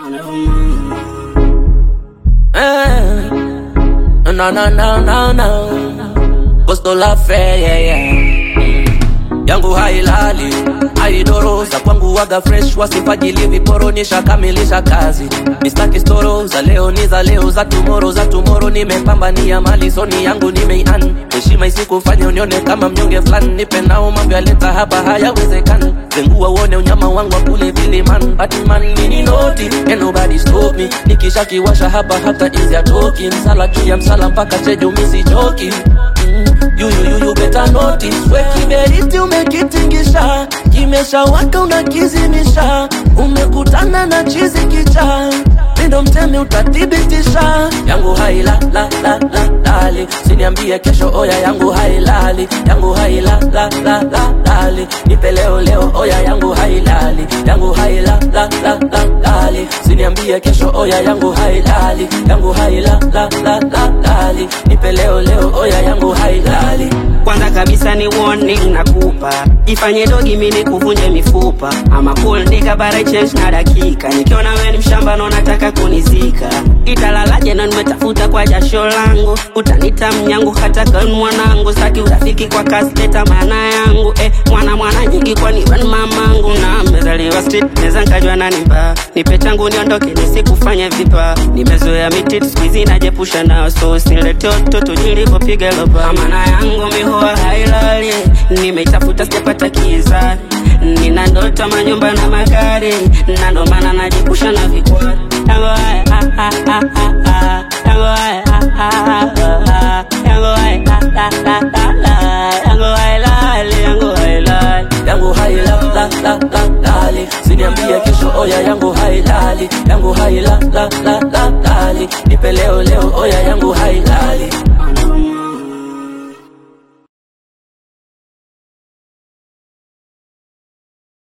Eh, no, no, no, no, no. Gusto la fe, yeah, yeah. Mm. Yangu hailali haidoroza kwangu waga fresh wasifajili viporo nishakamilisha kazi mistaki storo za leo ni za leo za tumoro za tumoro nimepambania mali soni yangu nimeian heshima isikufanya unione kama mnyonge fulani nipe nao mambo yaleta hapa hayawezekani zengua uone unyama wangu wa kule viliman batman nini noti and nobody stop me nikishakiwasha hapa hata izi atoki msala juu ya msala mpaka chejo misichoki mm. You, you, you, you better notice we kiberiti umekitingisha kimeshawaka unakizimisha umekutana na chizi kicha mindo mtemi utathibitisha yangu haila la la la lali siniambie kesho oya yangu hailali yangu haila la la la lali nipe leo leo oya yangu hailali yangu haila la la la lali siniambie kesho oya yangu hailali yangu haila la la la lali nipe leo leo oya yangu hailali kwanza kabisa ni warning nakupa ifanye dogi mimi kuvunje mifupa ama cool nigga but I change na dakika nikiona wewe ni mshamba na unataka kunizika italalaje na nimetafuta kwa jasho langu utanita mnyangu hata kan mwanangu saki urafiki kwa kasi leta maana yangu eh, mwana mwana nyingi kwani wewe ni mamangu na mezaliwa street neza nkajua nani mbaya nipe changu niondoke nisikufanye vipa nimezoea miti siku hizi najepusha nao so silete utoto nilivyopiga loba maana yangu mihoa hailali nimeitafuta sijapata kiza nina ndoto manyumba na magari na ndo maana najepusha na vikwari yangu haya ah, ah, ah, ah, ah. yangu haya ah, ah, ah, ah. yangu haya ah, ah, ah, ah, ah. yangu hailali yangu hailali yangu haila la la la lali siniambie kesho oya yangu hailali yangu haila la la la lali nipe leo leo oya yangu